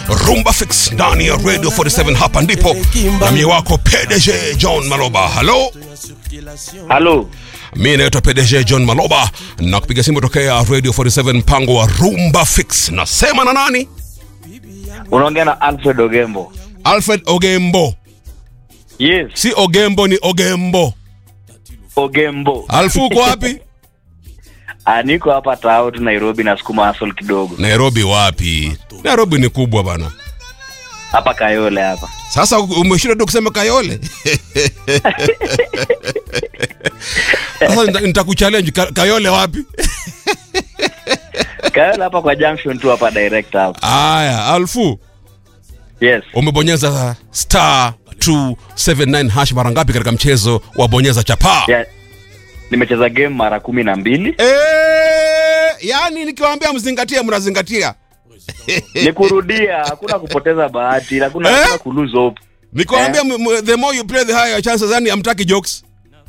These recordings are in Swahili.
Rumba Fix ndani ya Radio 47 hapa ndipo na mie wako PDG John Maloba. Halo, Halo, mi naitwa PDG John Maloba na kupiga simu tokea Radio 47 mpango wa Rumba Fix. Nasema na nani? unaongea na Alfred Ogembo. Alfred Ogembo, Yes, si Ogembo, ni Ogembo. Ogembo. Alfu uko wapi? Ah, niko hapa tao tu Nairobi na sukuma hustle kidogo. Nairobi wapi? Nairobi ni kubwa bana. Hapa Kayole hapa. Sasa umeshinda tu kusema Kayole. Sasa nita- nitakuchallenge Ka- Kayole wapi? Kayole hapa kwa junction tu hapa direct hapa. Aya, Alfu Yes. umebonyeza star 279 hash mara ngapi katika mchezo wa bonyeza chapaa? Yeah. Nimecheza game mara kumi na mbili. Eh, yani nikiwaambia mzingatie mnazingatia. Ni kurudia, hakuna kupoteza bahati, hakuna Eh? hakuna ku lose hope. Nikiwaambia m- m- the more you play the higher your chances yani hamtaki jokes.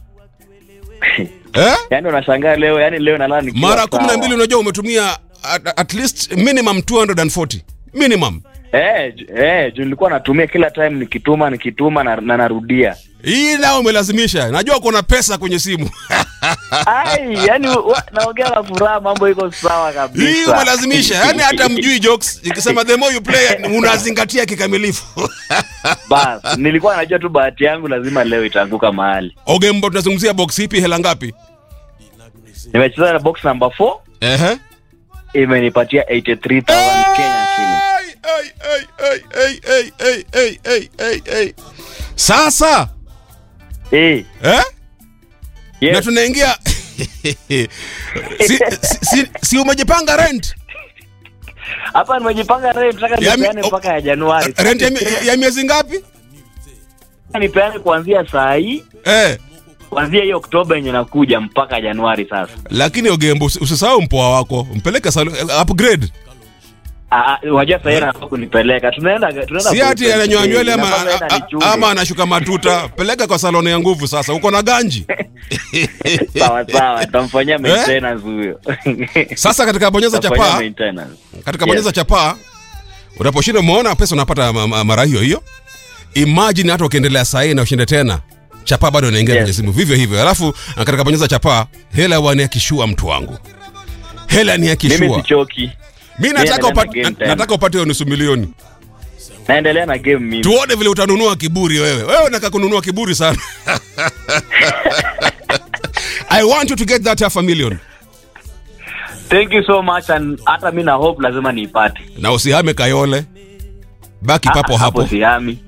Eh? Yaani unashangaa leo, yaani leo nalala nikiwa Mara 12 sawa. unajua umetumia at, at least minimum 240. Minimum. Eh, ju- eh, juu nilikuwa natumia kila time nikituma nikituma na, na narudia. Hii nao umelazimisha. Najua kuna pesa kwenye simu. Ai, yani wa- naongea na furaha, mambo iko sawa kabisa. Hii umelazimisha. Yaani hata mjui jokes. Ikisema the more you play unazingatia kikamilifu. Bas, nilikuwa najua tu bahati yangu lazima leo itaanguka mahali. Ogembo tunazungumzia box ipi hela ngapi? Nimecheza na box number 4 Ehe. imenipatia 83000 Kenya shillings. Ai, ai, ai, ai, ai, ai, ai, ai, ai, ai. Sasa Eh, eh? na yes. tunaingia si, si, si, si umejipanga rent Hapa nimejipanga leo nataka Ya mi- nipeane mpaka ya Januari. rent ya, mie- ya miezi ngapi nipeane kuanzia saa hii eh? kuanzia hiyo Oktoba yenye nakuja mpaka Januari sasa. lakini ogembo usi- usisahau mpoa wako mpeleke salo, upgrade Ah, ah, Unajua sasa yeye anataka kunipeleka. Tunaenda tunaenda. si ati ananyoa nywele ama, Inafaa yeye a- a- anichunge. ama anashuka matuta peleka kwa saloni ya nguvu sasa uko na ganji sawa sawa, tutamfanyia maintenance huyo. sasa katika bonyeza Tutamfanyia chapaa maintenance. katika Yes. bonyeza chapaa unaposhinda umeona pesa unapata ma- ma- mara hiyo hiyo imagine hata ukiendelea sahii na ushinde tena chapaa bado inaingia Yes. kwenye simu vivyo hivyo alafu na katika bonyeza chapaa hela wania kishua mtu wangu hela ni ya Mimi kishua sichoki. mi nataka naendelea na upate game na- tena. nataka upate hiyo nusu milioni Naendelea na game mimi. tuone vile utanunua kiburi wewe wewe unataka kununua kiburi sana i want you to get that half a million Thank you so much and hata mimi na hope lazima niipate. na usihame kayole baki Ah, papo hapo hapo sihami.